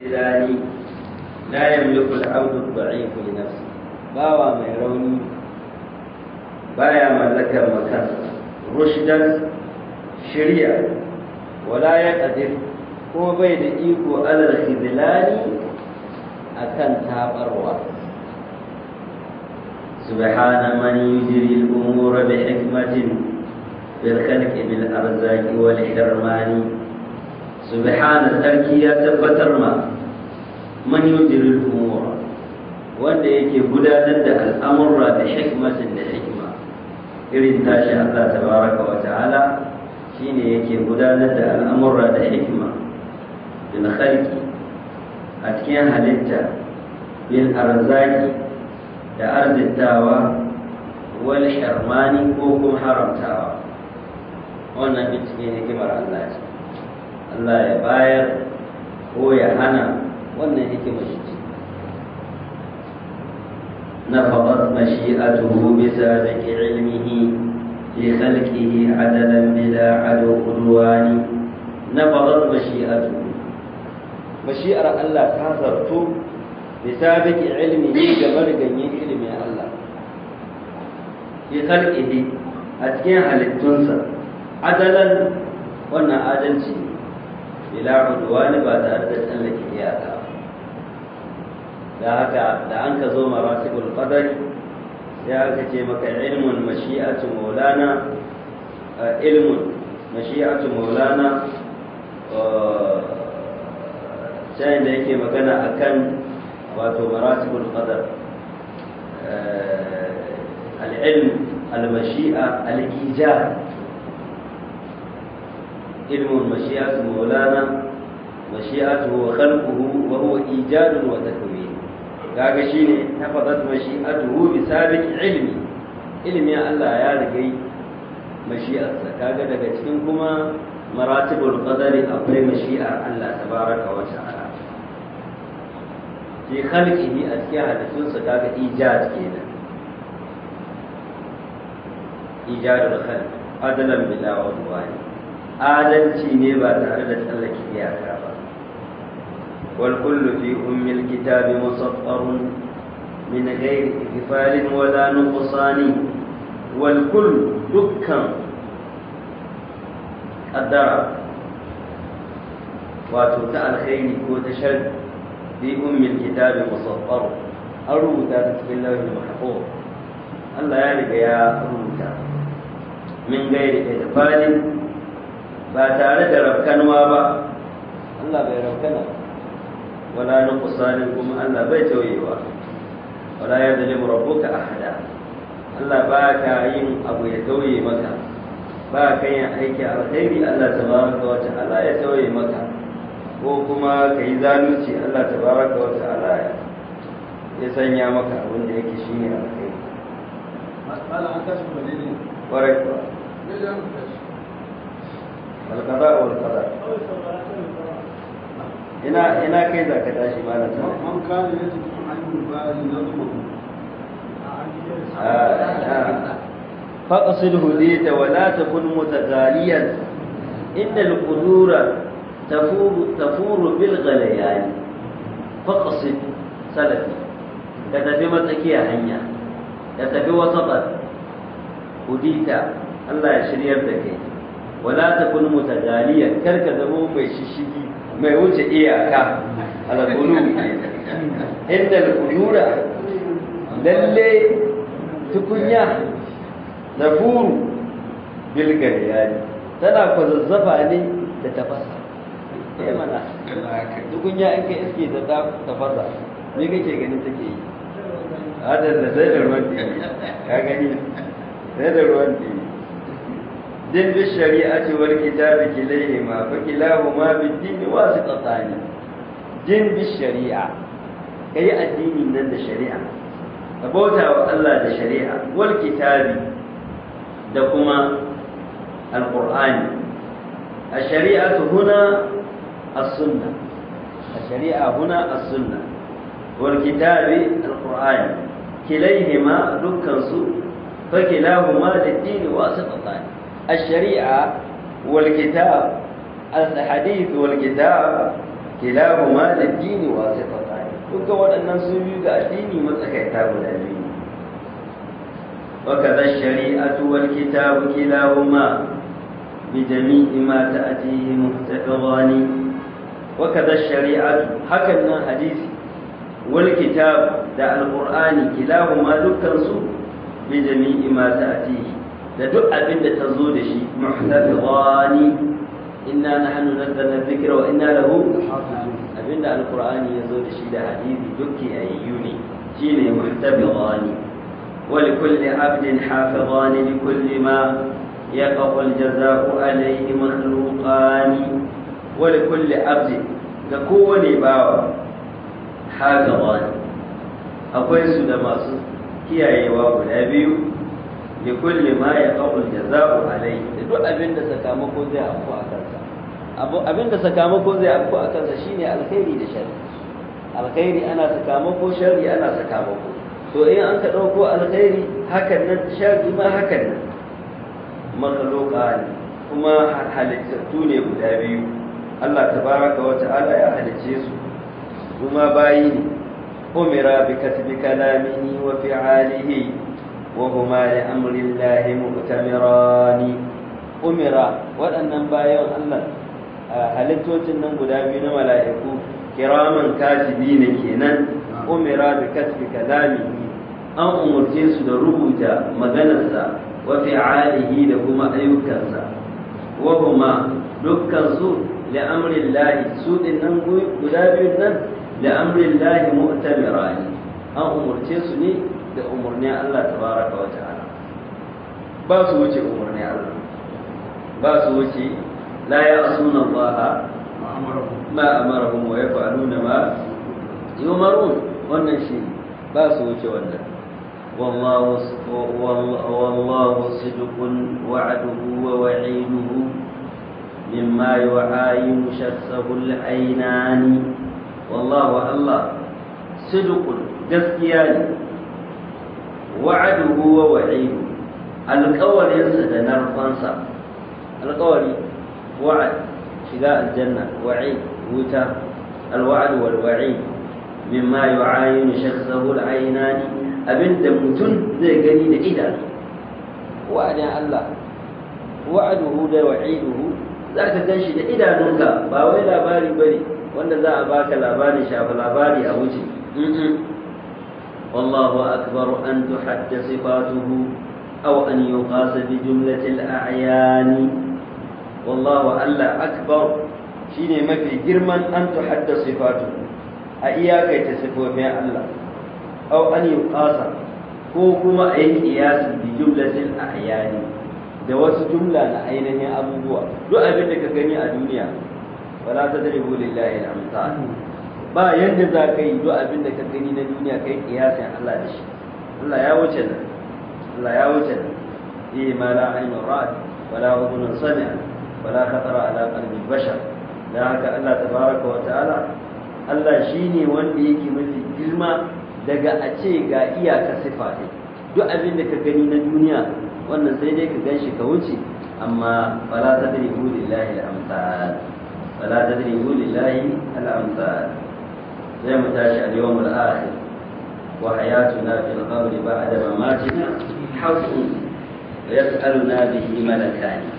الثاني لا يملك العبد الضعيف لنفسه باوى mai rauni baya mallakar makansa rushdan shari'a wala ya qadir ko bai da iko alal khizlani akan tabarwa subhana man yujri al-umura bi hikmatin bil khalqi bil arzaqi wal hirmani subhana sarki ya tabbatar ma man yujri al-umura wanda yake gudanar da al'amurra da hikmatin da hikma irin tashi Allah tabaraka wa ta'ala shine yake gudanar da al'amurra da hikma bil khalqi a cikin halitta bil arzaki da arzitawa wal hirmani ko kuma haramtawa wannan duk cikin hikimar Allah ce Allah ya bayar ko ya hana wannan hikimar shi ce نفضت مشيئته بسابق علمه في خلقه عدلا بلا عدو عدوان نفضت مشيئته مشيئة الله كاثرت بسابق علمه كبر جنين علم الله في خلقه أتكين halittunsa عدلا wannan adalci bila udwani ba tare da tsallake iyaka da haka da an ka zo maratibul qadari sai aka ce maka ilmun mashi'atu maulana ilmun mashi'atu maulana sai da yake magana akan wato maratibul qadar al-ilm al-mashi'a al-ijab ilmun mashi'atu maulana mashi'atu wa khalquhu wa huwa ijadun wa takwin kaga shine tafadat mashi'atuhu bi sabiq ilmi ilmi Allah ya rigai mashi'arsa kaga daga cikin kuma maratibul qadari akwai mashi'ar Allah tabaraka wa ta'ala fi khalqihi a cikin hadisunsa kaga ijad kenan ijadul khalq adalan bila wadwani adalci ne ba tare da tsallake iyaka ba والكل في أم الكتاب مسطر من غير إغفال ولا نقصان والكل دكا قدر وتوتع الخير وتشد في أم الكتاب مسطر أروتا بسم الله المحفوظ الله يالك يا أروتا من غير إغفال باتارة ربكنوا با الله بيربكنا ولا نقصان كما الله بيت ويوا ولا يظلم ربك أحدا الله باك yin abu ya tauye maka ba ka yin aiki alkhairi Allah tabaraka wa ta'ala ya tauye maka ko kuma ka yi zalunci Allah tabaraka wa ta'ala ya sanya maka abin da yake shine alkhairi Mala an tashi bane ne. kwarai kuwa Me da mu tashi? alqada wal qadar ina ina kai zaka tashi malam sallallahu Man kana yaji an yubali nazmu. فاقصد هديت ولا تكن متغاليا إن القدور تفور, تفور بالغليان فاقصد سلفي كتفي متكي هنيا كتفي وسطا هديت الله يشرير دك ولا تكن متغاليا كرك زمو مي ششيغي مي وجه إياكا على القلوب إن القدور للي تكنيا nafuru bilgar yani tana kwazazzafa ne da tafasa eh mana tukunya in ka iske da tafasa me kake ganin take yi hadar da sai da ruwan ɗi ka gani sai da ruwan ɗi din bi shari'ati wal kitabi kilayhi ma fa kilahu ma bid din wasiqatani din bi shari'a kai addinin nan da shari'a ka bauta wa Allah da shari'a wal kitabi da kuma alƙur'ani a shari'atu huna as-sunna a shari'a huna as-sunna wal kitabi alƙur'ani kilaihima dukkan su fa kilahuma lid-din wasitatan ash-shari'a wal kitab al-hadith wal kitab kilahuma da dini wasu fasari duka waɗannan su biyu ga addini matsakaita guda biyu وكذا الشريعة والكتاب كلاهما بجميع ما تأتيه محتفظان وكذا الشريعة حكنا حديث والكتاب دا القرآن كلاهما دكانسو بجميع ما تأتيه da duk abin da ta zo da shi muhtafizani inna nahnu nazzalna dhikra wa inna lahu abin da alqur'ani ya zo da shi da hadisi dukki ayyu ne shine muhtafizani wa likulli abdin hafizani likulli ma يقع الجزاء عليه مخلوقان ولكل عبد ككون باوا حافظان akwai su da masu kiyayewa guda biyu da kulle ma ya kawul jaza'u alai da duk abin da sakamako zai afku a kansa abin da sakamako zai afku a kansa shine alkhairi da sharri alkhairi ana sakamako sharri ana sakamako to in an ka dauko alkhairi hakan nan sharri ma hakan nan makhluqa ne kuma halittattu ne guda biyu Allah tabaraka wa ta'ala ya halicce su kuma bayi ne umira bi kasbi kalamihi wa fi'alihi wa huma li amri Allah mu'tamirani umira waɗannan bayan Allah halittocin nan guda biyu na mala'iku kiraman katibi ne kenan umira bi kasbi kalamihi an umurce su da rubuta maganarsa wa fi'alihi da kuma ayyukansa wa huma dukkan su li amri Allah su din nan guda biyu nan li amri Allah mu'tamirani an umurce su ne da umurnin Allah tabaraka wa ta'ala ba su wuce umurnin Allah ba su wuce la ya'suna Allah ma amarahum wa yaf'aluna ma yumarun wannan shi ba su wuce wannan والله والله صدق وعده ووعيده مما يعاين شخصه العينان والله الله صدق gaskiya ne wa'aduhu wa wa'idu alƙawarinsa da narfansa alƙawari wa'ad shiga aljanna wa'id wuta alwa'd wal wa'id mimma yu'ayinu shakhsahu al-aynani abinda mutum zai gani da idanu wa'adin Allah wa'aduhu da wa'iduhu zaka ganshi da idanunka ba wai labari bane wanda za a baka labari shafa labari a wuce والله أكبر أن تحد صفاته أو أن يقاس بجملة الأعيان والله ألا أكبر شيني ما في جرما أن تحد صفاته أياك يتصفوا بها الله أو أن يقاس كوكما أي قياس بجملة الأعيان da wasu jumla na ainihin abubuwa duk abin da ka gani a duniya wala tadribu lillahi al-amsal ba yadda za ka yi duk abin da ka gani na duniya kai kiyasin Allah da shi Allah ya wuce nan Allah ya wuce nan eh ma la ainu ra'at wala udhun sami'a wala khatara ala qalbi bashar dan haka Allah tabaraka wa ta'ala Allah shine wanda yake mafi girma daga a ce ga iyaka sifa ne duk abin da ka gani na duniya wannan sai dai ka ganshi ka wuce amma fala tadribu lillahi al-amsal fala tadribu lillahi al-amsal زي ما تاشي اليوم الآخر وحياتنا في القبر بعد مماتنا حق ويسألنا به ملكان